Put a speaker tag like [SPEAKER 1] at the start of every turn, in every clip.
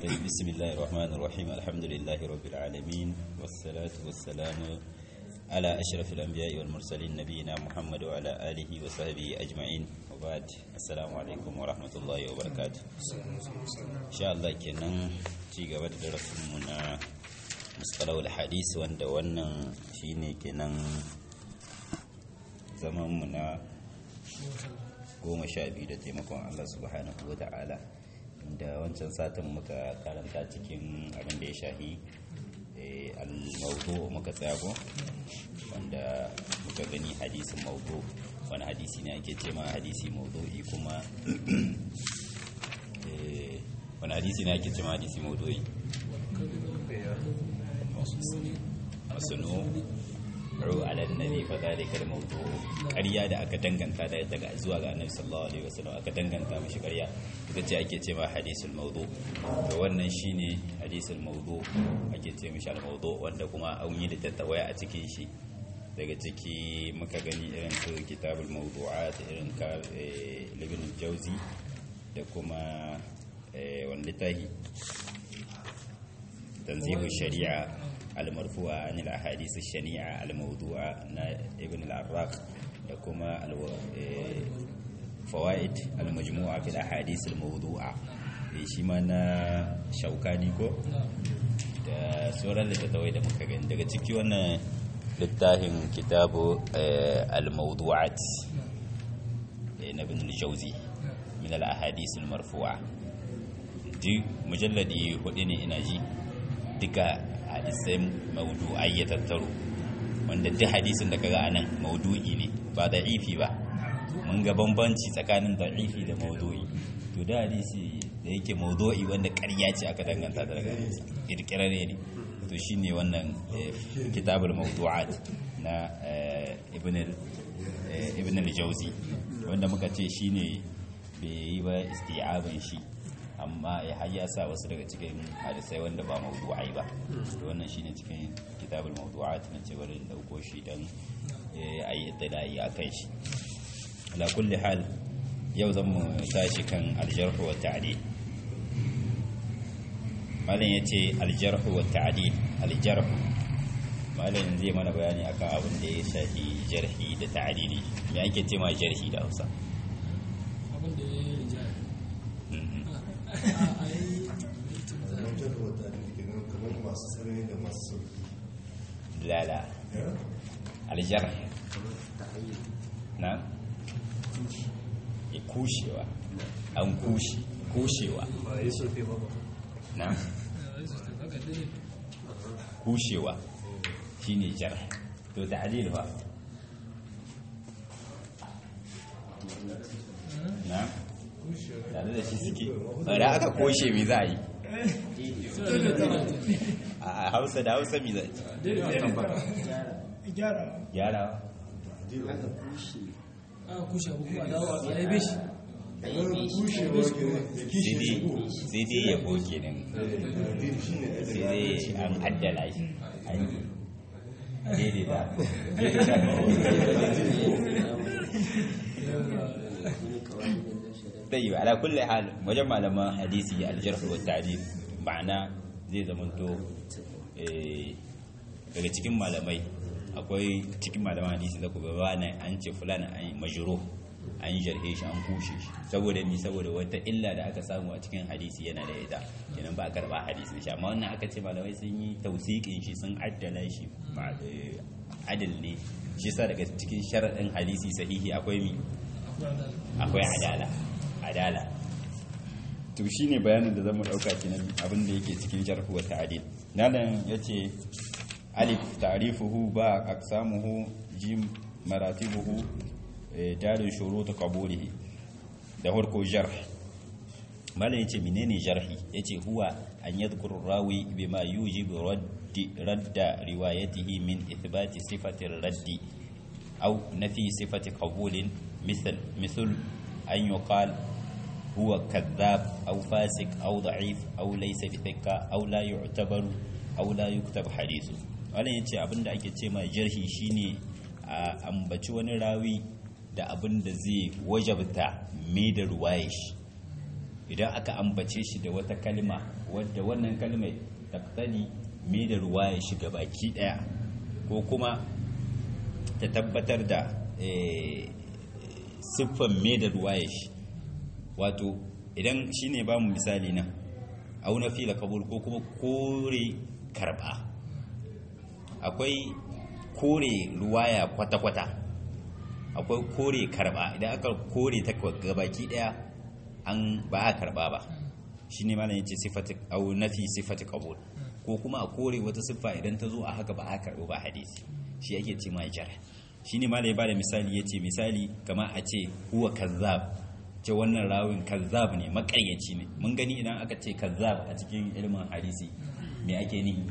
[SPEAKER 1] بسم الله الرحمن الرحيم الحمد لله رب العالمين والصلاة والسلام على أشرف الأنبياء والمرسلين نبينا محمد وعلى آله وصحبه أجمعين وبعد السلام عليكم ورحمة الله وبركاته إن شاء الله كنا تيجا بعد درس منا مصطلح الحديث وان وانا شيني كنا زمان منا goma sha biyu da taimakon Allah subhanahu wa ta'ala da wancan satin muka karanta cikin abin da ya shahi al-mawdu muka tsaya ko wanda muka gani hadisin mawdu wani hadisi ne ake ce ma hadisi mawdu'i kuma wani hadisi ne ake ce ma hadisi mawdu'i masunu ru ala nabi fa zalika al-mawdu ƙarya da aka danganta da daga zuwa ga annabi sallallahu alaihi wasallam aka danganta mishi ƙarya ita ce ake ce ma hadisul mawdu to wannan shine hadisul mawdu ake ce mishi al-mawdu wanda kuma an yi littattafai a cikin shi daga ciki muka gani irin su kitabul mawdu'at irin ka ibn jauzi da kuma wani littafi tanzihu shari'a المرفوعة عن الأحاديث الشنيعة الموضوعة ابن العراق لكما فوائد المجموعة في الأحاديث الموضوعة شما نا شوكاني ko da sauran littattafai da muka gani daga ciki wannan littafin kitabu al-mawdu'at na ibn al-jawzi min al-ahadith al-marfu'a duk mujalladi hudu ne ina ji duka hadisai maudu'ai ya tattaro wanda duk hadisin da kaga anan maudu'i ne ba da ifi ba mun ga bambanci tsakanin da ifi da maudu'i to da hadisi da yake maudu'i wanda ƙarya ce aka danganta da daga kirkirare ne to shine wannan kitabul mawdu'at na ibn ibn al-jawzi wanda muka ce shine bai yi ba isti'aban shi amma ya hayya sa wasu daga cikin hadisai wanda ba mawdu'ai ba to wannan shine cikin kitabul mawdu'at na ce bari dauko shi dan ayi itilai akan shi ala kulli hal yau zan mu tashi kan aljarh wa ta'dil malam yace aljarh wa ta'dil aljarh malam zai mana bayani akan abin da ya shafi jarhi da ta'dili me ake ce ma jarhi da Hausa
[SPEAKER 2] abin da ya yi rijali
[SPEAKER 1] lala aljar na ya kushewa an kushe kushewa na kushewa shine jar to ta'dil ba na tare da shi suke da aka koshe me za a yi a hausa da hausa mi za
[SPEAKER 2] gyara
[SPEAKER 1] gyara
[SPEAKER 2] aka kushe abu kuma dawo a yabe shi
[SPEAKER 1] sai dai ya boke nan sai dai an addala shi an yi daidaita daiwa ala kulli hal wajen malaman hadisi aljarh wa ta'dil ma'ana zai zamanto daga cikin malamai akwai cikin malaman hadisi da kuma ba na an ce fulana an yi majiro an yi jarhe shi an kushe shi saboda ni saboda wata illa da aka samu a cikin hadisi yana da ita kenan ba a karba hadisin shi amma wannan aka ce malamai sun yi tausikin shi sun addala shi adal ne shi sa daga cikin sharaɗin hadisi sahihi akwai mi akwai adala adala to shine bayanin da zamu dauka kenan abin da yake cikin jarh wa ta'dil nan yace alif ta'rifuhu ba aqsamuhu jim maratibuhu dalil shurut qabulihi da farko jarh malan yace menene jarhi yace huwa an yadhkuru rawi bima yujibu raddi radda riwayatihi min ithbati sifati raddi aw nafi sifati qabulin مثل مثل أن يقال هو كذاب أو فاسق أو ضعيف أو ليس بثقة أو لا يعتبر أو لا يكتب حديثه wannan yace abin da ake ce mai jarhi shine a ambaci wani rawi da abin da zai wajabta mai da ruwaye shi idan aka ambace shi da wata kalma wadda wannan kalmar taktani me da ruwa ya shiga baki daya ko kuma ta tabbatar da siffan me da ruwa ya shi wato idan shi ne ba mu misali nan auna fila kabul ko kuma kore karba akwai kore ruwaya kwata-kwata akwai kore karba idan aka kore ta gabaki daya an ba a karba ba shi ne malam yace sifati au nafi sifati qabul ko kuma a kore wata siffa idan ta zo a haka ba a karbo ba hadisi shi ake ce mai jar shi ne malam ya bada misali yace misali kamar a ce huwa kazzab ce wannan rawin kazzab ne makaryaci ne mun gani idan aka ce kazzab a cikin ilimin hadisi me ake nihi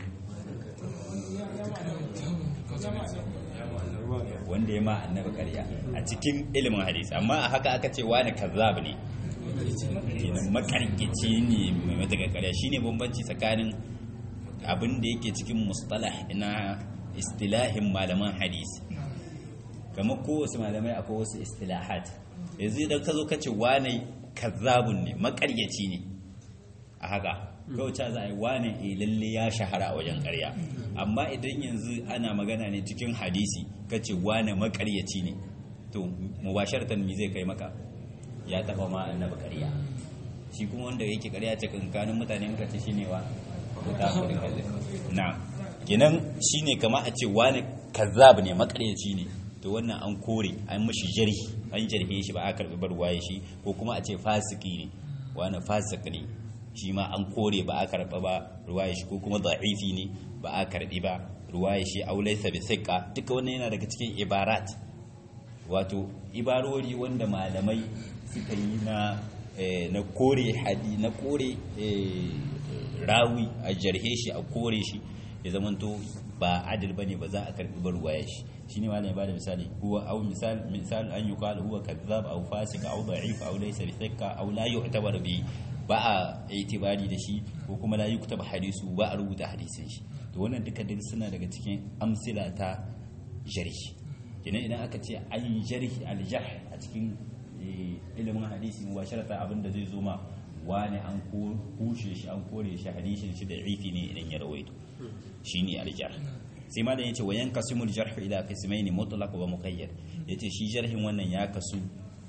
[SPEAKER 1] wanda ya ma annabi ƙarya a cikin ilimin hadisi amma a haka aka ce wani kazzab ne kenan makarkici ne mai matakan ƙarya shine bambanci tsakanin abin da yake cikin mustalah na istilahin malaman hadisi kamar kowace malamai akwai wasu istilahat yanzu idan ka zo ka ce wane kazzabun ne makaryaci ne a haka kawai za a yi wane e lalle ya shahara a wajen karya amma idan yanzu ana magana ne cikin hadisi ka ce wane makaryaci ne to mubasharatan mi zai kai maka ya taba ma annabi karya shi kuma wanda yake karya ce kankanin mutane muka ce shine wa mutafirin hadis na kenan shine kama a ce wane kazzab ne makaryaci ne to wannan an kore an mashi jarhi an jarhe shi ba a karbi barwaye shi ko kuma a ce fasiki ne wani fasik ne shi ma an kore ba a karba ba ruwaye shi ko kuma da'ifi ne ba a karbi ba ruwaye shi aulaisa bi thiqa duka wannan yana daga cikin ibarat wato ibarori wanda malamai suka yi na na kore hadi na kore rawi a jarhe shi a kore shi ya zamanto ba adil bane ba za a karbi ba ruwaya shi shine ma ya bada misali huwa aw misal misal an yuqal huwa kadhab aw fasik aw da'if aw laysa bi thikka aw la yu'tabar bi ba a itibari da shi ko kuma la yuktaba hadisu ba a rubuta hadisin shi to wannan duka duk suna daga cikin amsila ta jarhi kenan idan aka ce an jarhi al jarh a cikin ilimin hadisi mubasharata abinda zai zo ma wani an kushe shi an kore shi hadisin shi da ifi ne idan ya rawaito shine aljar sai ma da yace wa yanqasimul jarh ila qismayn mutlaq wa muqayyad yace shi jarhin wannan ya kasu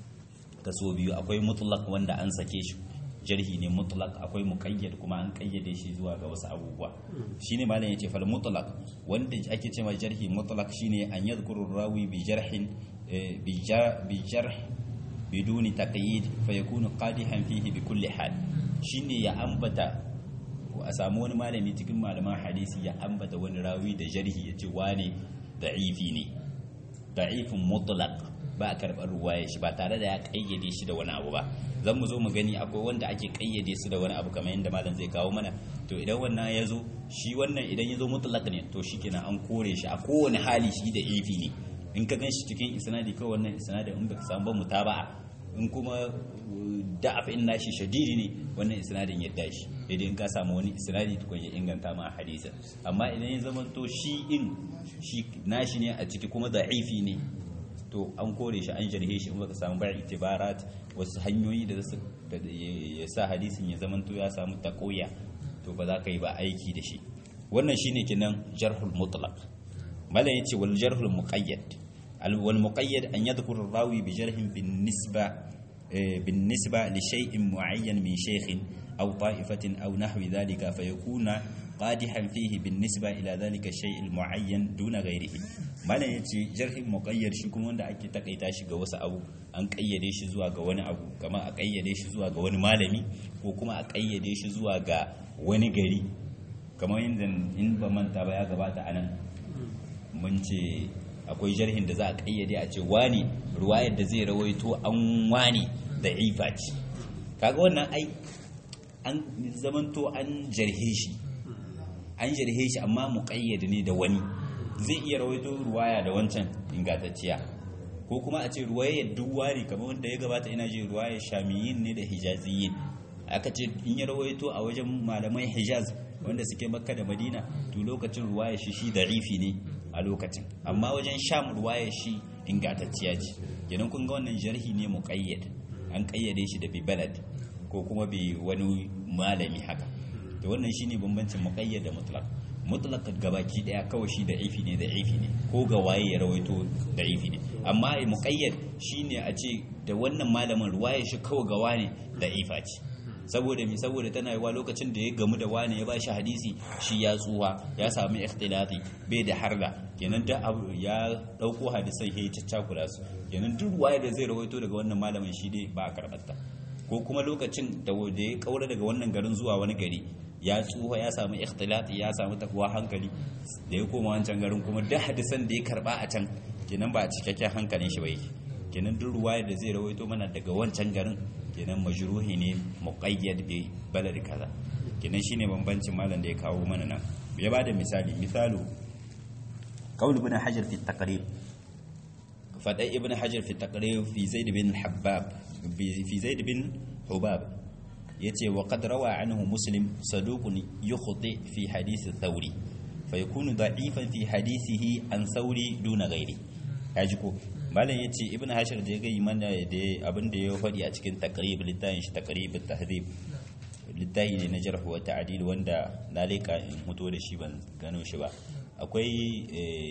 [SPEAKER 1] kaso biyu akwai mutlaq wanda an sake shi jarhi ne mutlaq akwai muqayyad kuma an kayyade shi zuwa ga wasu abubuwa shine malam yace fal mutlaq wanda ake cewa jarhi mutlaq shine an yadhkuru rawi bi jarhin bi jarh biduni taqyid fa yakunu qadihan fihi bi kulli hal shine ya ambata a samu wani malami cikin malaman hadisi ya ambata wani rawi da jarhi ya ce wane da'ifi ne da'ifin mutlaq ba a karɓar ruwaya shi ba tare da ya kayyade shi da wani abu ba zan mu zo mu gani akwai wanda ake kayyade su da wani abu kamar yadda malam zai kawo mana to idan wannan ya zo shi wannan idan ya zo mutlaq ne to shi kenan an kore shi a kowane hali shi da ifi ne in ka gan shi cikin isnadi kawai wannan isnadi in baka samu ba mutaba'a in kuma da'af in nashi shadidi ne wannan isnadin ya dashi idan in ka samu wani isnadi tukun ya inganta ma hadisa amma idan ya zama to shi in shi nashi ne a ciki kuma da'ifi ne to an kore shi an jarhe shi in baka samu bar itibarat wasu hanyoyi da su ya sa hadisin ya zama to ya samu takoya to ba za ka yi ba aiki da shi wannan shine kenan jarhul mutlaq malam yace wal jarhul muqayyad والمقيد أن يذكر الراوي بجرح بالنسبة بالنسبة لشيء معين من شيخ أو طائفة أو نحو ذلك فيكون قادحا فيه بالنسبة إلى ذلك الشيء المعين دون غيره ما لا يتي جرح مقيد shi kuma wanda ake takaita shi ga wasu abu an kayyade shi zuwa ga wani abu kama a kayyade shi zuwa ga wani malami ko kuma a kayyade shi zuwa ga wani gari kamar yadda in ba manta ba ya gabata anan mun ce akwai jarhin da za a kayyade a ce wani ruwayar da zai rawaito an wani da ifa ce kaga wannan ai an zamanto an jarhe shi an jarhe shi amma mu kayyade ne da wani zai iya rawaito ruwaya da wancan ingantacciya ko kuma a ce ruwayar duk wani kamar wanda ya gabata ina ji ruwayar shamiyin ne da hijaziyin aka ce in ya rawaito a wajen malamai hijaz wanda suke makka da madina to lokacin ruwayar shi shi da'ifi ne a lokacin amma wajen sham ruwaya shi ingantacciya ce kenan kun ga wannan jarhi ne muqayyad an kayyade shi da bi balad ko kuma bi wani malami haka to wannan shine bambancin muqayyad da mutlaq mutlaq gabaki daya kawai shi da ifi ne da ifi ne ko ga waye ya rawaito da ifi ne amma muqayyad shine a ce da wannan malamin ruwaya shi kawai ga wane da ifa ce saboda mi saboda tana yiwa lokacin da ya gamu da wani ya bashi hadisi shi ya tsuwa ya samu ikhtilati bai da harda kenan da abu ya dauko hadisan ya caccakula su kenan duk ruwaya da zai rawaito daga wannan malamin shi dai ba a karbarta ko kuma lokacin da ya kaura daga wannan garin zuwa wani gari ya tsuha ya samu ikhtilati ya samu takwa hankali da ya koma wancan garin kuma duk hadisan da ya karba a can kenan ba a cikakken hankalin shi ba yake kenan duk ruwaya da zai rawaito mana daga wancan garin kenan majruhi ne muqayyad bi balad kaza kenan shine bambancin malam da ya kawo mana nan ya bada misali misalu qaul ibn hajar fi taqrib fada ibn hajar fi taqrib fi zaid bin habab fi zaid bin hubab yace wa qad rawa anhu muslim saduqun yukhti fi hadith thawri fayakunu da'ifan fi hadithihi an thawri duna ghairi yaji ko malam ya ce ibn hashir da ya gai mana da abin da ya faɗi a cikin takrib littafin shi takrib tahdhib littafi ne na jarh wa ta'dil wanda na leka in hoto da shi ban gano shi ba akwai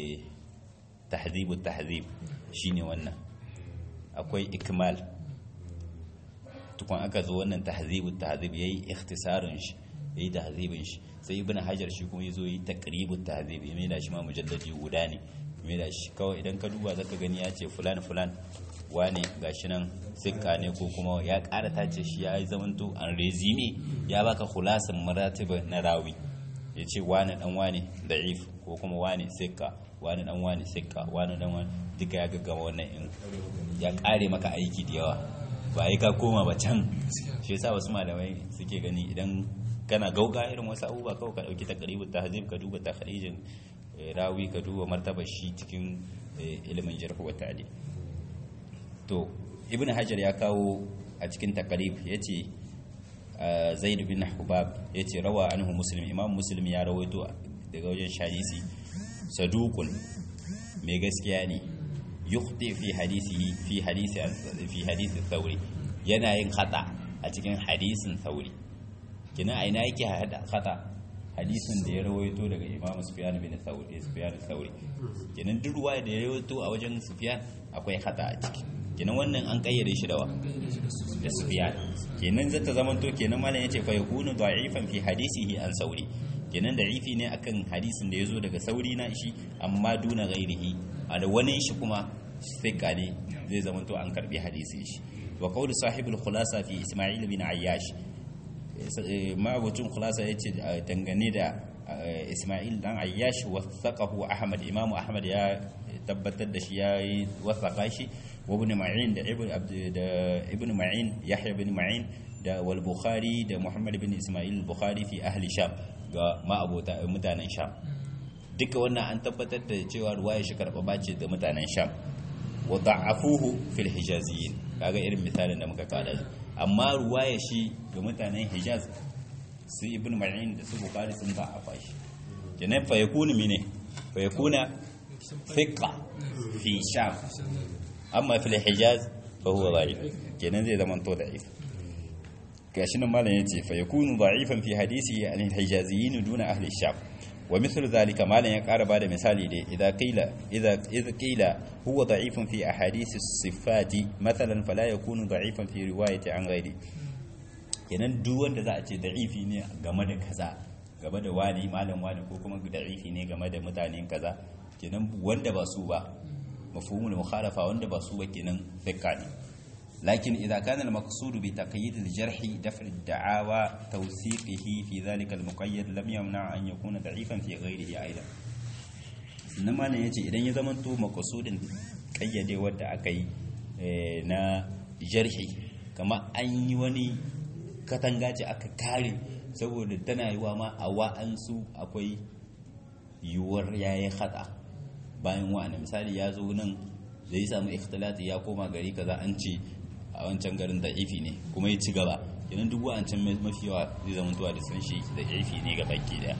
[SPEAKER 1] tahdhib tahdhib shine wannan akwai ikmal tukun aka zo wannan tahdhib tahdhib yayi ikhtisarin shi yayi tahdhibin shi sai ibn hajar shi kuma yazo yi takrib tahdhib ya mai da shi ma mujalladi guda ne mai da shi kawai idan ka duba zaka gani ya ce fulan fulan wane gashi nan sikka ne ko kuma ya ƙara tace shi ya yi zamanto an rezime ya baka khulasin maratiba na rawi ya ce wane dan wane da'if ko kuma wane sikka wane dan wane sikka wane dan wane duka ya gaggama wannan in ya ƙare maka aiki da yawa ba yi ka koma ba can shi yasa wasu malamai suke gani idan kana gauga irin wasu abubuwa kawai ka dauki takribu tahzib ka duba takhrijin rawi ka duba martaba shi cikin ilimin jarh wa ta'dil to ibn hajar ya kawo a cikin takarib yace zaid bin hubab yace rawa anhu muslim imam muslim ya rawaito daga wajen shadisi saduqun mai gaskiya ne yukhti fi hadisihi fi hadisi fi hadisi thawri yana yin khata a cikin hadisin thawri kina aina yake khata hadisin da ya rawaito daga imam sufyan bin thawri sufyan thawri kenan duk ruwa da ya rawaito a wajen sufyan akwai khata a ciki kenan wannan an kayyade shi da wa da sufyan kenan zata zaman to kenan malam yace fa yakunu da'ifan fi hadisihi an sauri kenan da'ifi ne akan hadisin da yazo daga sauri na shi amma duna ghairihi a da wani shi kuma fika ne zai zaman to an karbi hadisi shi wa qawlu sahibul khulasa fi isma'il bin ayyash ma'abucin khulasa yace dangane da isma'il dan ayyash wasaqahu ahmad imam ahmad ya tabbatar da shi yayi wasaqa shi وابن معين ده ابن عبد ده ابن معين يحيى بن معين ده والبخاري ده محمد بن اسماعيل البخاري في اهل شام ga ma'abota mutanen sham duka wannan an tabbatar da cewa ruwaya shi karɓa bace da mutanen sham wa da'afuhu fil hijaziyin kaga irin misalin da muka kada amma ruwaya shi ga mutanen hijaz su ibn ma'in da su bukhari sun da'afa shi kenan fa yakunu mine fa yakuna thiqa fi sham amma fil hijaz fa huwa da'if kenan zai zama to da'if gashi nan malam yace fa yakunu da'ifan fi hadisi an hijaziyyin duna ahli sham wa mithlu dhalika malam ya ƙara bada misali dai idza qila idza idza qila huwa da'ifun fi ahadith as-sifati mathalan fala yakunu da'ifan fi riwayati an ghairi kenan duk wanda za a ce da'ifi ne game da kaza game da wani malam wani ko kuma da'ifi ne game da mutanen kaza kenan wanda ba su ba mafhumul mukhalafa wanda ba su kenan fikka ne lakin idza kana al-maqsud bi taqyid al-jarh daf' ad-da'awa tawsiqihi fi dhalika al-muqayyad lam yamna an yakuna da'ifan fi ghayrihi aidan sannan malam yace idan ya zama to maqsudin kayyade wanda aka yi na jarhi kama an yi wani katanga ce aka kare saboda tana yiwa ma a wa'ansu akwai yiwuwar yayi khata bayan wa'ana misali ya zo nan da ya samu ikhtilati ya koma gari kaza an ce a wancan garin da ifi ne kuma ya ci gaba idan duk wa'ancan mafi yawa zai zama tuwa da san shi da ifi ne ga baki daya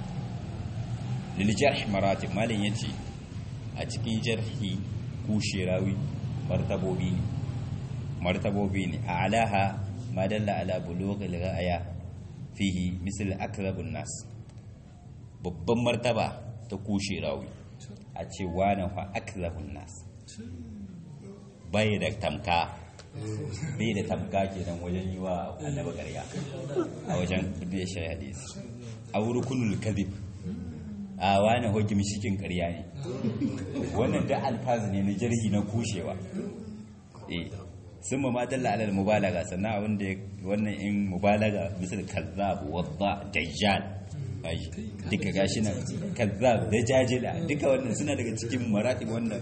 [SPEAKER 1] lil jarh maratib malin yace a cikin jarhi ku shirawi martabobi ne martabobi ne a alaha ma dalla ala bulughil ghaya fihi misal akrabun nas babban martaba ta kushe rawi a ce wani fa akrabun nas bai da tamka bai da tamka kenan wajen yi wa annabi ƙarya a wajen da shi hadisi a rukunul kadhib a wani hoki mishikin ƙarya ne wannan da alfazi ne na jarhi na kushewa eh sun ma ma dalla alal mubalaga sannan abin da wannan in mubalaga misal kazzab wadda dajjal ai duka gashi nan kazzab da jajila duka wannan suna daga cikin maratib wannan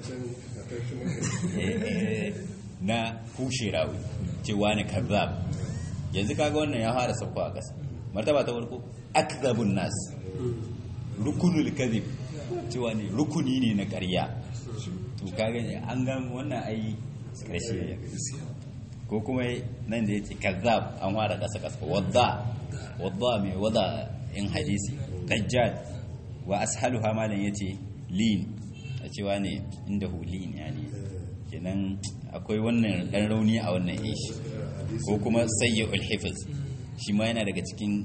[SPEAKER 1] na kushe rawi cewa ne kazzab yanzu kaga wannan ya fara sauko a ƙasa martaba ta farko akzabun nas rukunul kadhib cewa ne rukuni ne na ƙarya to kaga an ga wannan ai karshe ko kuma nan da yace kazzab an fara ƙasa ƙasa wadda wadda mai wada in hadisi dajjal wa ashaluha malan yace lin a cewa ne inda hu lin yani kenan akwai wannan dan rauni a wannan ishi ko kuma sayyul hifiz shi ma yana daga cikin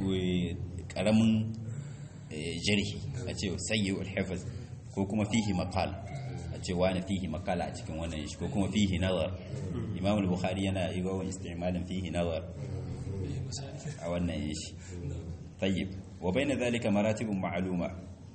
[SPEAKER 1] karamin jarhi a ce sayyul hifiz ko kuma fihi maqal a ce wani fihi maqala a cikin wannan ishi ko kuma fihi nazar imam al-bukhari yana yi wa istimalin fihi nazar a wannan ishi tayyib wa bayna dhalika maratibun ma'luma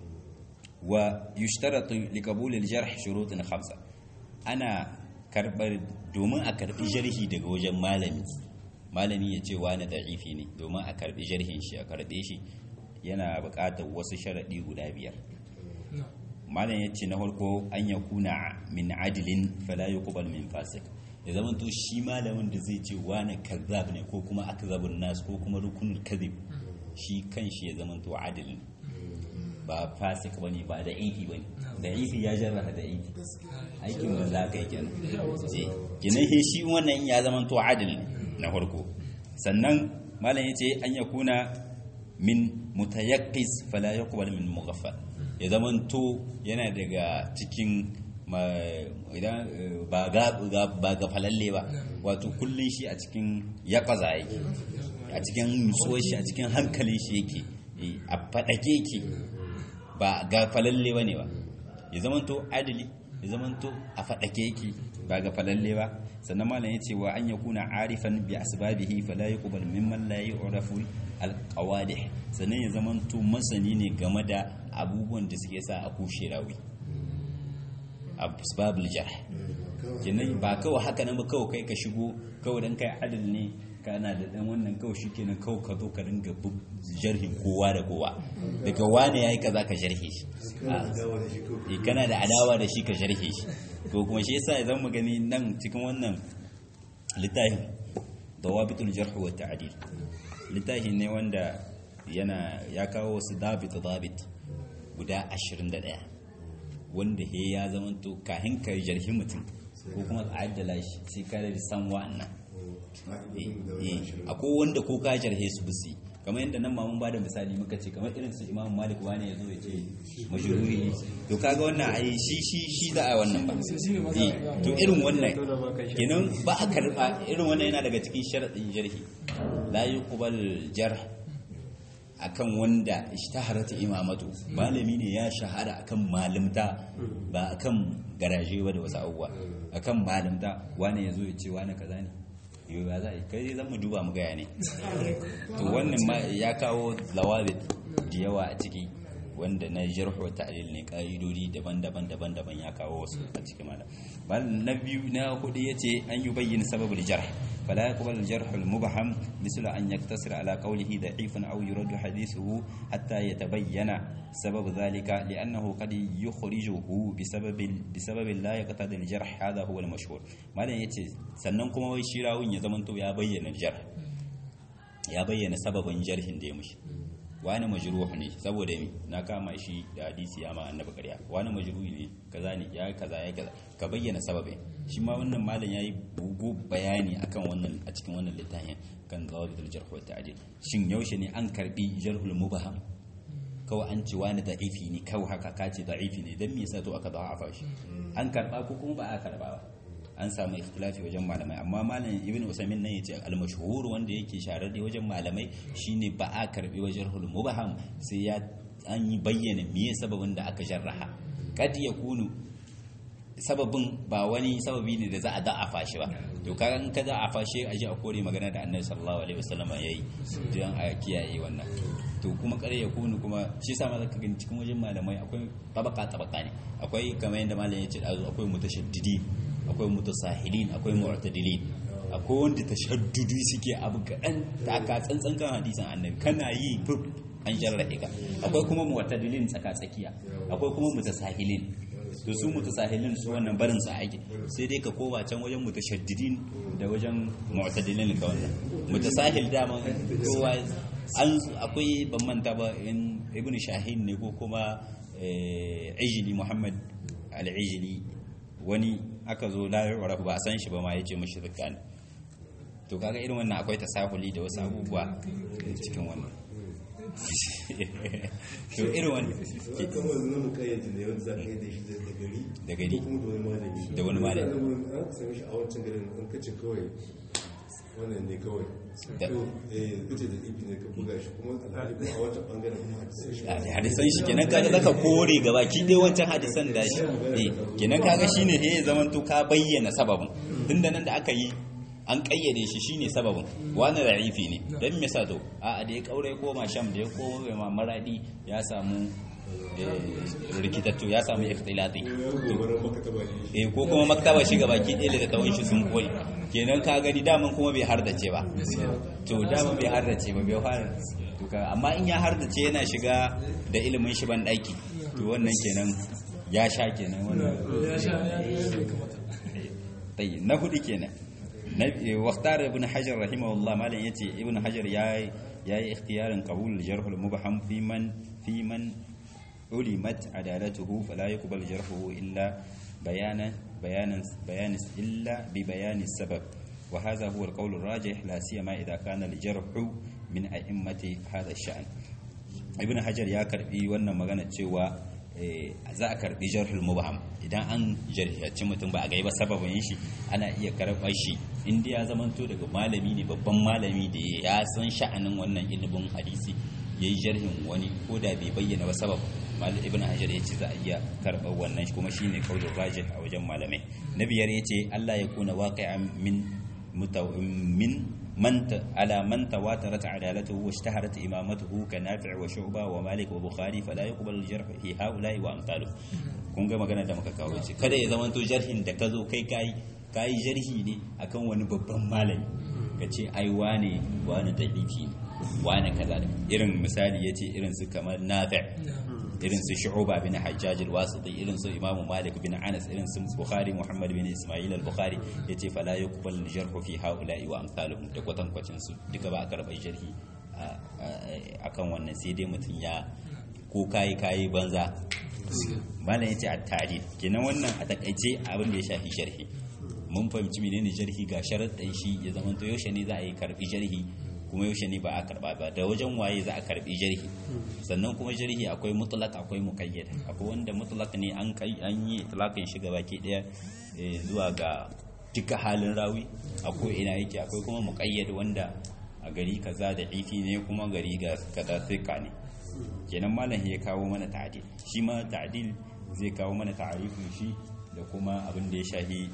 [SPEAKER 1] wa yushtaratu liqabul al-jarh shurutun khamsa ana karbar domin a karbi jarhi daga wajen malami malami ya ce wani da'ifi ne domin a karbi jarhin shi a karbe shi yana buƙatar wasu sharaɗi guda biyar malam ya ce na farko an ya kuna min adilin fala yuqbal min fasik da zaman to shi malamin da zai ce wani kazzab ne ko kuma akzabun nas ko kuma rukunul kadhib shi kanshi ya zaman to adil ba fasik bane ba da ifi bane da ifi ya jarraha da ifi aikin da za ka yi kenan eh kenan he shi wannan ya zama to adil na farko sannan malam yace an yakuna min mutayaqqis fala yuqbal min mughaffal ya zama to yana daga cikin idan ba ga ba ga falalle ba wato kullun shi a cikin yaqaza yake a cikin nutsuwar shi a cikin hankalin shi yake a fadake yake ba ga falalle ba ne ba ya zamanto adali ya zamanto a faɗake yake ba ga falalle ba sannan malam ya ce wa an ya kuna arifan bi asbabihi fala yuqbal mimman la yu'rafu alqawadih sannan ya zamanto masani ne game da abubuwan da suke sa a kushe rawi asbabul jarh kenan ba kawai haka nan ba kawai kai ka shigo kawai dan kai adal ne kana da dan wannan kawai shikenan kawai ka zo ka ringa jarhin kowa da kowa daga wane yayi kaza ka jarhe shi eh kana da adawa da shi ka jarhe shi to kuma shi yasa idan mu gani nan cikin wannan littafin dawabitul jarh wa ta'dil littafi ne wanda yana ya kawo wasu dabit dabit guda 21 wanda he ya zamanto kahin ka jarhi mutum ko kuma ka addala shi sai ka san wa'annan akwai wanda ko ka jarhe su busi kamar yadda nan mamun bada misali muka ce kamar irin su imam malik wani ya zo ya ce majururi to kaga wannan ai shi shi shi za a wannan ba to irin wannan kenan ba a karba irin wannan yana daga cikin sharadin jarhi la yuqbal jarh akan wanda ishtaharat imamatu malami ne ya shahara akan malimta ba akan garaje ba da wasu abubuwa akan malimta wani ya zo ya ce wani kaza ne yau ba za a yi kai zan mu duba mu gaya ne to wannan ma ya kawo lawabit da yawa a ciki wanda na jarhu ta'lil ne ka'idodi daban-daban daban-daban ya kawo wasu a cikin malam bal na biyu na hudu yace an yi bayyana sababul jarh fala yaqbal al jarh al mubham misla an yaktasira ala qawlihi da'ifun aw yurad hadithuhu hatta yatabayyana sabab dhalika li'annahu qad yukhrijuhu bisabab bisabab la yaqtadi al jarh hadha huwa al mashhur malam yace sannan kuma wai shi rawun ya zamanto ya bayyana jarh ya bayyana sababin jarhin da ya mushi wani majruh ne saboda mi na kama shi da hadisi ya ma annabi ƙarya wani majruh ne kaza ne ya kaza ya kaza ka bayyana sababin shi ma wannan malam yayi bugu bayani akan wannan a cikin wannan littafin kan zawabitul jarh wa ta'dil shin yaushe ne an karbi jarhul mubaham kawai an ce wani da'ifi ne kawai haka ka ce da'ifi ne dan me yasa to aka da'afa shi an karba ko kuma ba a karba ba an samu ikhtilafi wajen malamai amma malam ibn usaimin nan yace al-mashhur wanda yake shararre wajen malamai shine ba a karbi wajen hul mubham sai ya an yi bayyana miye sababin da aka jarraha kad yakunu sababin ba wani sababi ne da za a da'afa shi ba to kaga in ka da'afa shi a ji a kore magana da annabi sallallahu alaihi wasallam yayi don a kiyaye wannan to kuma kare ya kunu kuma shi sa ma zaka gani cikin wajen malamai akwai tabaka tabaka ne akwai kamar yadda malam ya ce dazu akwai mutashaddidi akwai mutasahilin akwai mu'tadilin akwai wanda tashaddudu suke abu kaɗan ta ka tsantsan kan hadisan annabi kana yi fuf an jarrahe ka akwai kuma mu'tadilin tsaka tsakiya akwai kuma mutasahilin to su mutasahilin su wannan barin su aiki sai dai ka kowa can wajen mutashaddidin da wajen mu'tadilin ka wannan mutasahil dama kowa an akwai ban manta ba in ibn shahin ne ko kuma ijili muhammad al-ijili wani aka zo la yu'raf ba san shi ba ma yace mishi zakani to kaga irin wannan akwai tasahuli da wasu abubuwa cikin wannan to irin wannan
[SPEAKER 3] ke kamar nan kayyade ne wanda za ka yi da shi da gari
[SPEAKER 1] da gari
[SPEAKER 3] ko kuma da wani malami
[SPEAKER 1] da wani malami
[SPEAKER 3] an ka sami shi a wancan garin an kace kawai wannan ne kawai
[SPEAKER 1] Da-
[SPEAKER 3] to eh kace da ibi ne ka buga shi kuma alhali kuma a wancan bangaren kuma hadisan shi
[SPEAKER 1] a hadisan shi kenan kaga zaka kore gaba ki dai wancan hadisan da shi eh kenan kaga shine he zaman to ka bayyana sababin tunda nan da aka yi an kayyade shi shine sababin wani ra'ifi ne dan me sa to a a da ya kaure koma sham da ya koma ma maradi ya samu eh, rikitattu ya samu ikhtilati
[SPEAKER 3] gobarar maka taba ne
[SPEAKER 1] eh ko kuma maktaba shi gaba ki ɗaya da tawon shi sun koyi kenan ka gani daman kuma bai hardace ba to daman bai hardace ba bai har to ka amma in ya hardace yana shiga da ilimin shi ban daki to wannan kenan ya sha kenan wannan
[SPEAKER 2] ya sha ya ya kamata
[SPEAKER 1] tayi na hudu kenan na waqtar ibn hajar rahimahullah malan yace ibn hajar yayi yayi ikhtiyarin qabul jarh al mubham fi man fi man ulimat adalatuhu fala yuqbal jarhuhu illa bayana bayanan bayan illa bi bayani sabab wa hadha huwa al qawl al rajih la siyama idha kana al jarh min a'immati hadha al sha'n ibn hajar ya karbi wannan magana cewa eh, za a karbi jarhul mubham idan an jarhiyaci mutum ba a gai ba sababin shi ana iya karɓar shi inda ya zamanto daga malami ne babban malami da ya san sha'anin wannan ilimin hadisi ya yi jarhin wani ko da bai bayyana ba sabab mal ibn hajar ya ce za a iya karɓar wannan kuma shine kaulin rajih a wajen malamai na biyar ya ce allah ya kuna waqi'an min متو... من من ت... على من تواترت عدالته واشتهرت إمامته كنافع وشعبة ومالك وبخاري فلا يقبل الجرح في هؤلاء وأمثاله kun ga magana da muka kawo ce kada ya zama to jarhin da ka zo kai kai kai jarhi ne akan wani babban malami ka ce ai wane wane dabifi ne wane kaza da irin misali yace irin su kamar nafi' irin su shu'uba bin hajjaj al-wasiti irin su imam malik bin anas irin su bukhari muhammad bin isma'il al-bukhari yace fala yuqbal al-jarh fi haula'i wa amsaluhum da kwatan kwacin su duka ba a karɓar jarhi a- a- akan wannan sai dai mutum ya ko kayi kayi banza malam yace at-ta'dil kenan wannan a takaice abin da ya shafi jarhi mun fahimci menene jarhi ga sharaɗin shi ya zama to yaushe ne za a yi karbi jarhi kuma yaushe ne ba a karba ba da wajen waye za a karbi jarhi sannan kuma jarhi akwai mutlaq akwai muqayyad akwai wanda mutlaq ne an kai an yi itlaqin shi baki daya eh, zuwa ga duka halin rawi akwai ina yake akwai kuma muqayyad wanda a gari kaza da ifi ne kuma gari ga kaza thika ne kenan malam ya kawo mana ta'dil shi ma ta'dil zai kawo mana ta'arifin shi da kuma abin da ya shahi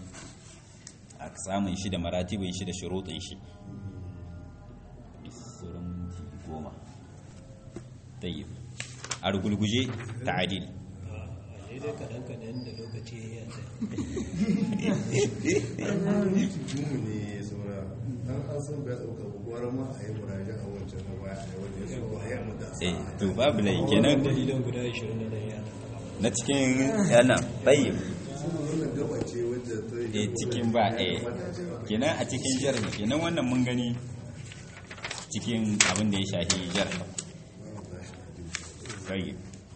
[SPEAKER 1] a samun shi da maratibin shi da shuruɗin shi sauran minti goma tayyib a rugulguje ta'adil
[SPEAKER 4] daidai kaɗan-kaɗan da lokaci ya
[SPEAKER 3] jumu ne ya saura dan an san bai dauka ba gwara ma a yi muraja a wancan na baya a yi wanda ya so a yi mu da
[SPEAKER 1] eh to babu lai kenan
[SPEAKER 4] dalilan guda 20 da yana
[SPEAKER 1] na cikin yana tayyib
[SPEAKER 3] wannan gaba ce wadda ta yi
[SPEAKER 1] eh cikin ba eh kenan a cikin jarhi kenan wannan mun gani cikin abin da ya shahi jarhi tayyib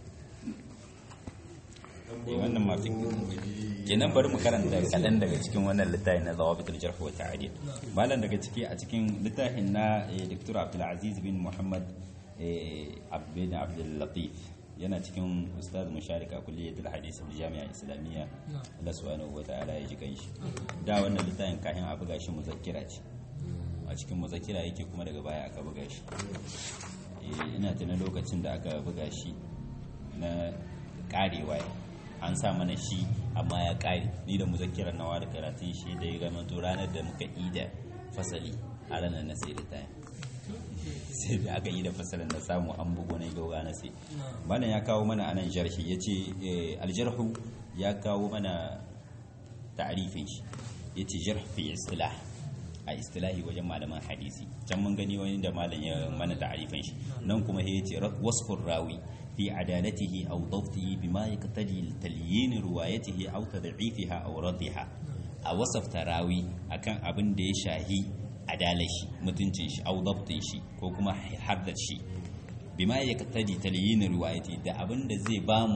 [SPEAKER 1] eh wannan ma fiqh kenan bari mu karanta kaɗan daga cikin wannan littafin na zawabitul jarh wa ta'dil malam daga ciki a cikin littafin na eh, Dr. Abdul Aziz bin Muhammad eh, bin Abdul Latif yana cikin ustaz musharika kulliyatul hadis bil jami'a islamiyya Allah subhanahu wata'ala ya ji kanshi da wannan littafin kahin a buga shi muzakkira ce a cikin muzakkira yake kuma daga baya aka buga shi Eh, ina tuna lokacin da aka buga shi na karewa an sa mana shi amma ya kare ni da muzakkirar nawa da karatun shi da ya gama to ranar da muka yi da fasali a ranar na sai littafin sai da aka yi da fasalin da samu an bugu na gauga na sai malam ya kawo mana anan jarhi ya ce aljarhu ya kawo mana ta'arifin shi ya ce jarh fi istilah a istilahi wajen malaman hadisi can mun gani wani da malam ya mana ta'arifin shi nan kuma ya ce wasfur rawi fi adalatihi aw dawtihi bima yaqtadi talyin riwayatihi aw tad'ifiha aw radiha a wasafta rawi akan abin da ya shahi adalar shi mutuncin shi au dabtin shi ko kuma haddar shi bima ya katadi taliyin riwayati da abin da zai bamu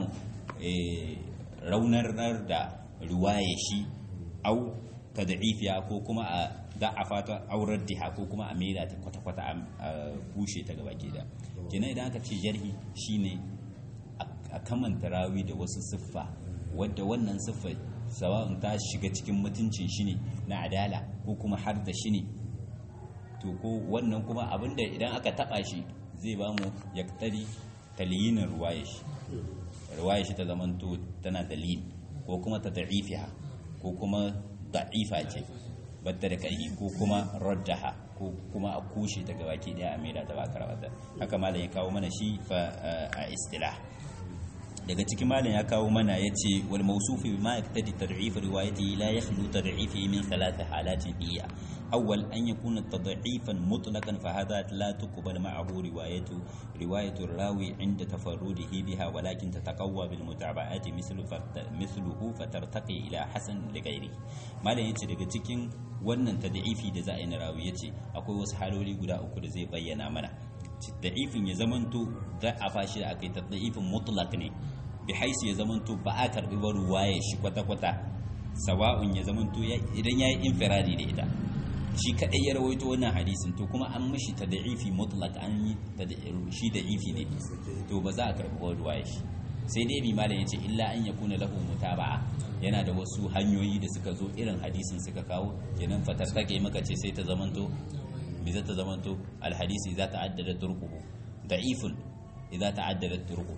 [SPEAKER 1] raunar da riwaye shi au tad'ifiya ko kuma a da'afa ta aurar diha ko kuma a maida ta kwata-kwata a bushe ta gaba ke da kenan idan aka ce jarhi shine a kamanta rawi da wasu siffa wadda wannan siffa sawa'un ta shiga cikin mutuncin shi ne na adala ko kuma har da shi ne to ko wannan kuma abinda idan aka taba shi zai ba mu ya tari taliyinin ruwaye shi ruwaye shi ta zamanto tana dalil ko kuma ta da'ifiha ko kuma da'ifa ce batta da ƙarfi ko kuma raddaha ko kuma a kushe ta gabaki daya a maida ta ba karabata haka malam ya kawo mana shi fa a istilah daga cikin malam ya kawo mana ya ce wal mausufi bima yaktadi tad'if riwayati la yakhlu tad'ifi min thalath halatin iya awwal an yakuna tad'ifan mutlaqan fa hadha la tuqbal ma'ahu riwayatu riwayatu rawi inda tafarrudihi biha walakin tataqawwa bil mutaba'ati mithlu mithluhu fatartaqi ila hasan li ghairi malam yace daga cikin wannan tad'ifi da za a yi na rawi yace akwai wasu haloli guda uku da zai bayyana mana da'ifin ya zamanto za a fashi da akai tad'ifin mutlaq ne bi haisu ya zamanto ba a karbi ba ruwaye shi kwata-kwata sawa'un ya zamanto idan ya yi infiradi da ita shi kadai ya rawaito wannan hadisin to kuma an mishi ta da'ifi mutlaq an yi shi da'ifi ne to ba za a karbi ba ruwaye shi sai dai bi malam yace illa an yakuna lahu mutaba'a yana da wasu hanyoyi da suka zo irin hadisin suka kawo kenan fatar take maka ce sai ta zamanto me za ta zamanto alhadisi za ta addada turquhu da'ifun idza ta'addadat turquhu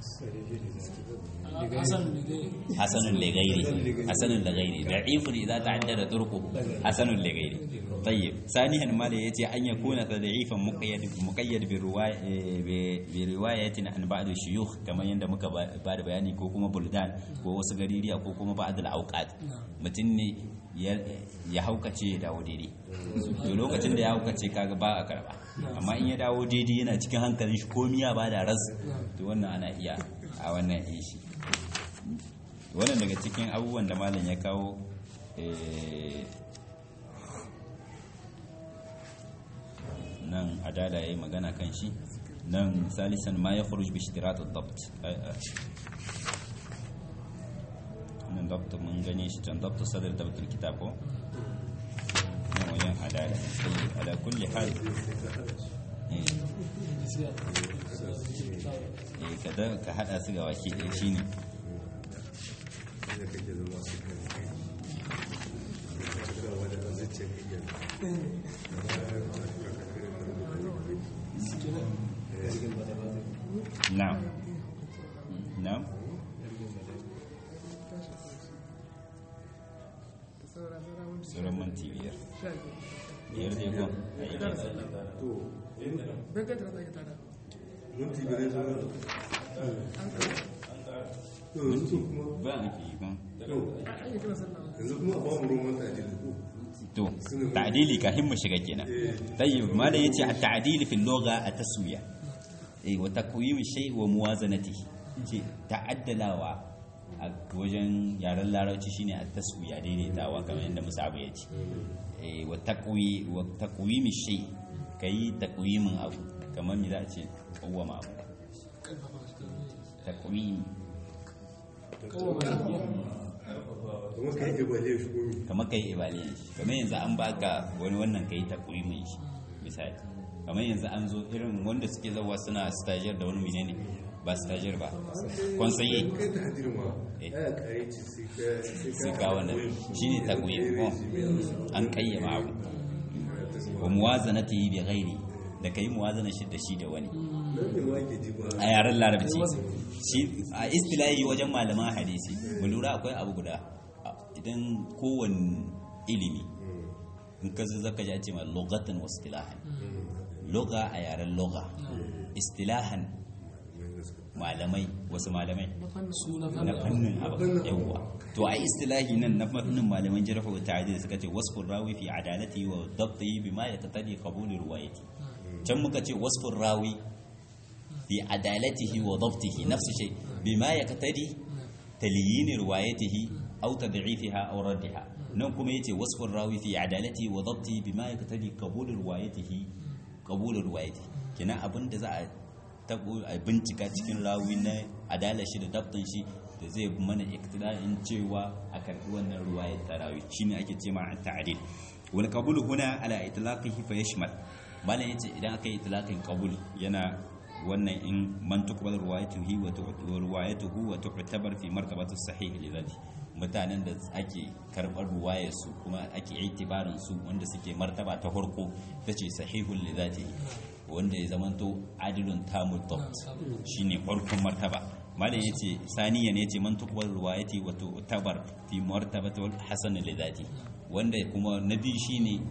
[SPEAKER 1] حسن لغيره حسن لغيره ضعيف اذا تعدد طرقه حسن لغيره طيب ثانيا ما يجي ان يكون ضعيفا مقيد مقيد بروايه بروايه عن بعض الشيوخ كما yanda muka ba da bayani ko kuma buldan ko wasu gaririya ko kuma ba'd al-awqat mutum ne ya haukace ya dawo daidai to lokacin da ya haukace kaga ba a karba amma in ya dawo daidai yana cikin hankalin shi komiya ba da ras to wannan ana iya a wannan shi wannan daga cikin abubuwan da malam ya kawo nan adada ya yi magana kan shi nan salisan ma ya furush bishtiratun dabt nan dabt mun gane shi can dabt sadar dabtul kitab ko nan wajen adada ala kulli hal kada ka hada su ga waki ɗaya shi ne na'am na'am sauran minti biyar biyar zai kwan a yi
[SPEAKER 3] minti biyar zai yanzu kuma
[SPEAKER 1] ba a fi ban
[SPEAKER 3] yanzu kuma ba mu ruwan ta'adili ko
[SPEAKER 1] to ta'dili kafin mu shiga kenan tayyib mala yace at-ta'dil fi al-lugha at-taswiya eh wa taqwim shay wa muwazanatihi ce ta'addalawa a wajen yaren larabci shine at-taswiya daidaitawa kamar yadda musabu ya ce eh wa taqwi wa taqwim shay kai taqwimin abu kamar me za a ce kawwama abu taqwim
[SPEAKER 3] kuma ka yi evaluate shi komi
[SPEAKER 1] kamar kai evaluation shi kamar yanzu an baka wani wannan kai takwimin shi misali kamar yanzu an zo irin wanda suke zawa suna stagiaire da wani menene ba stajir ba conseiller
[SPEAKER 3] kai ta hadir ma
[SPEAKER 1] Eh.
[SPEAKER 3] ya kare ci sai ka
[SPEAKER 1] sai ka wannan shine taqwim ko an kayyama abu wa muwazanatihi bi ghairi da kai muwazana shi da shi da wani
[SPEAKER 3] nan ne ma ke ji ba
[SPEAKER 1] a yaren larabci shi a istilahi wajen malaman hadisi mu lura akwai abu guda A- idan kowane ilimi in ka zo zaka ji a ce ma lugatan wa istilahan lugha a yaren lugha istilahan malamai wasu malamai
[SPEAKER 2] su na
[SPEAKER 1] na fannin abu yawwa to a istilahi nan na fannin malaman jarfa wa ta'adil suka ce wasfur rawi fi adalati wa dabtihi bima yaqtadi qabul riwayati can muka ce wasfur rawi fi adalatihi wa dabtihi nafsu shay bima yaqtadi talyin riwayatihi aw tad'ifiha aw raddiha nan kuma yace wasfur rawi fi adalatihi wa dabtihi bima yaqtadi qabul riwayatihi qabul riwayatihi kina abinda za a tabo a bincika cikin rawi na adalar shi da dabtin shi da zai mana iktida'in cewa a karbi wannan ruwayar ta rawi shine ake ce ma ta'dil wal qabul huna ala itlaqihi fa yashmal malan yace idan aka yi itlaqin qabul yana wannan in man tuqbal ruwayatuhu wa tu'tabar ruwayatuhu wa tu'tabar fi martabati sahih lidhati mutanen da ake karbar ruwayar su kuma ake itibarin su wanda suke martaba ta farko tace sahihul lidhati wanda ya zamanto adilun tamul dabt shine farkon martaba malam yace saniya ne yace man tuqbal ruwayati wa tu'tabar fi martabati wal hasan lidhati wanda kuma nabi shine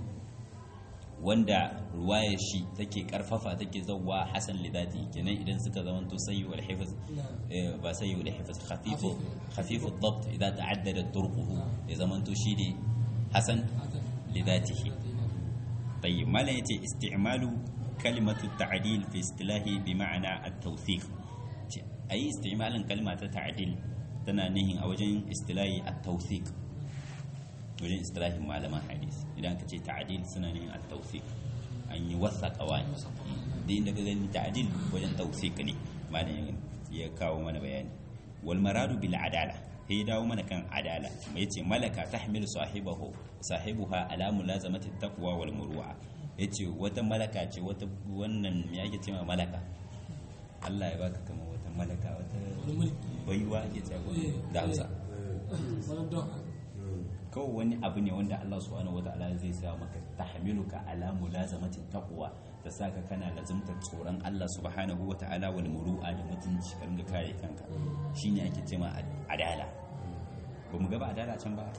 [SPEAKER 1] wanda ruwayar shi take karfafa take zawwa hasan lidati kenan idan suka zamanto sayyi wal hifz eh, ba sayyi wal hifz khafifu khafifu ad-dabt idza ta'addada turquhu ya zamanto shine hasan lidatihi طيب ما لا يتي استعمال كلمة التعديل في اصطلاحه بمعنى التوثيق أي استعمال كلمة التعديل تنا نهي أو جن اصطلاحي التوثيق وجن اصطلاحي معلمة حديث إذا كنت تعديل سنة نهي التوثيق أن يوثق أوان دين دك تعديل وجن توثيق ني ما لا يكاو من بيان والمراد بالعدالة هي dawo mana kan adala mai ce malaka tahmilu sahibahu sahibuha ala mulazamati taqwa wal muru'a yace wata malaka ce wata wannan me yake cewa malaka Allah ya baka kamar wata malaka wata baiwa ake cewa da Hausa
[SPEAKER 2] wani don
[SPEAKER 1] kawai wani abu ne wanda Allah subhanahu wataala zai sa maka tahmiluka ala mulazamati taqwa ta saka kana lazumta tsoron Allah subhanahu wataala wal muru'a da mutunci ka ringa kare kanka shine ake cewa adala ba mu gaba adala can ba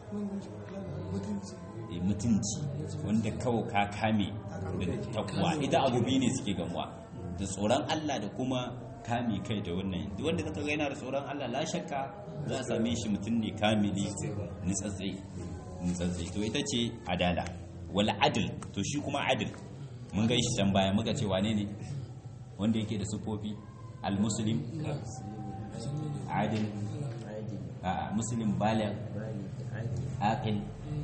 [SPEAKER 1] Eh, mutunci wanda kawai ka kame da takwa ita abu biyu ne suke gamuwa da tsoron Allah da kuma kame kai da wannan duk wanda zaka ga yana da tsoron Allah la shakka za a same shi mutum ne kamili nitsatsai nitsatsai to ita ce adala wal adl to shi kuma adl mun ga shi can baya muka ce wane ne wanda yake da sufofi al muslim adil a muslim baligh aqil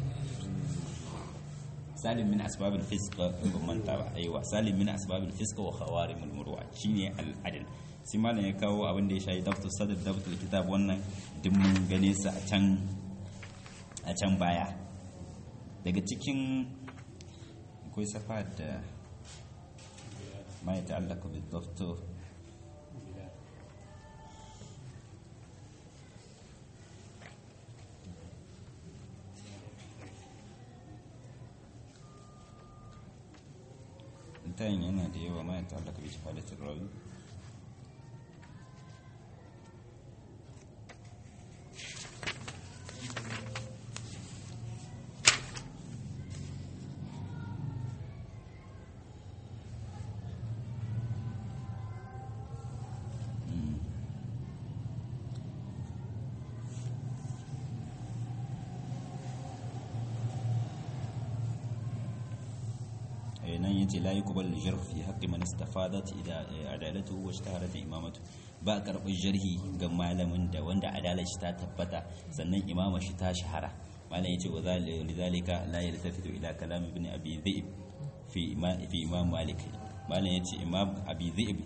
[SPEAKER 1] salim min asbabil fisq in ban manta ba aiwa salim min asbabil fisq wa khawarimul murwa shine al adl sai malam ya kawo abin da ya shayi daftar sadar daftar kitab wannan duk mun gane su a can a can baya daga cikin akwai safa da ma ya ta'allaka bi daftar intayin yana da yawa ma ya ta'allaka bi shahadatul rawi nan yace la yuqbal jarh fi haqqi man istafadat ida adalatuhu wa ishtaharat imamatu ba karɓar jarhi ga malamin da wanda adalar shi ta tabbata sannan imama shi ta shahara malam yace wa lidhalika la yaltafitu ila kalam ibn abi dhi'b fi fi imam malik malam yace imam abi dhi'b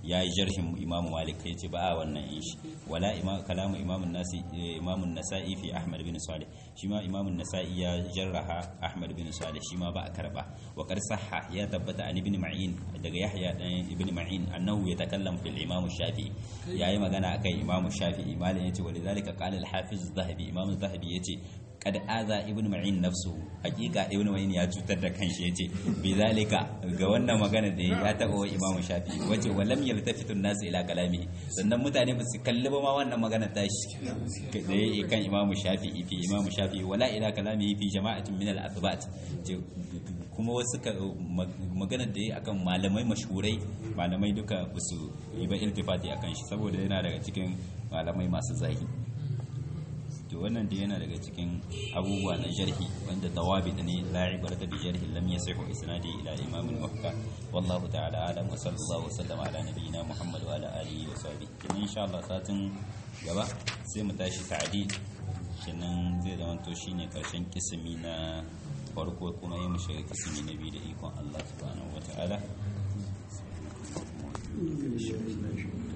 [SPEAKER 1] ya yi jarhin imam malik ya ce ba a wannan in shi wala imam kalamu imam nasi imam nasa'i fi ahmad bin salih shi ma imam nasa'i ya jarraha ahmad bin salih shi ma ba a karba wa qad sahha ya tabbata an ibn ma'in daga yahya dan ibn ma'in annahu yatakallam fil imam shafi'i yayi magana akai imam shafi'i malam yace walidhalika qala al hafiz az-zahabi imam az-zahabi yace kad aza ibn ma'in nafsu hakika ibn ma'in ya cutar da kanshi yace bi zalika ga wannan magana da ya taba wa imam shafi wace walam yaltafitu an-nas ila kalami sannan mutane ba su kalli ba ma wannan magana ta shi da yake kan imam shafi fi imam shafi wala ila kalami fi jama'atin min al-athbat kuma wasu magana da ya akan malamai mashhurai malamai duka ba su yi ba iltifati akan shi saboda yana daga cikin malamai masu zahi to wannan da yana daga cikin abubuwa na jarhi wanda tawabi ne la ibarata bi jarhi lam yasihu isnadi ila imam al-muhka wallahu ta'ala alam wa sallallahu wa sallama ala nabiyyina muhammad wa ala alihi wa sahbihi kin insha Allah satin gaba sai mu tashi ta'did kenan zai zama to shine karshen kisimi na farko kuma yi mu shiga kisimi na biyu da ikon Allah subhanahu wa ta'ala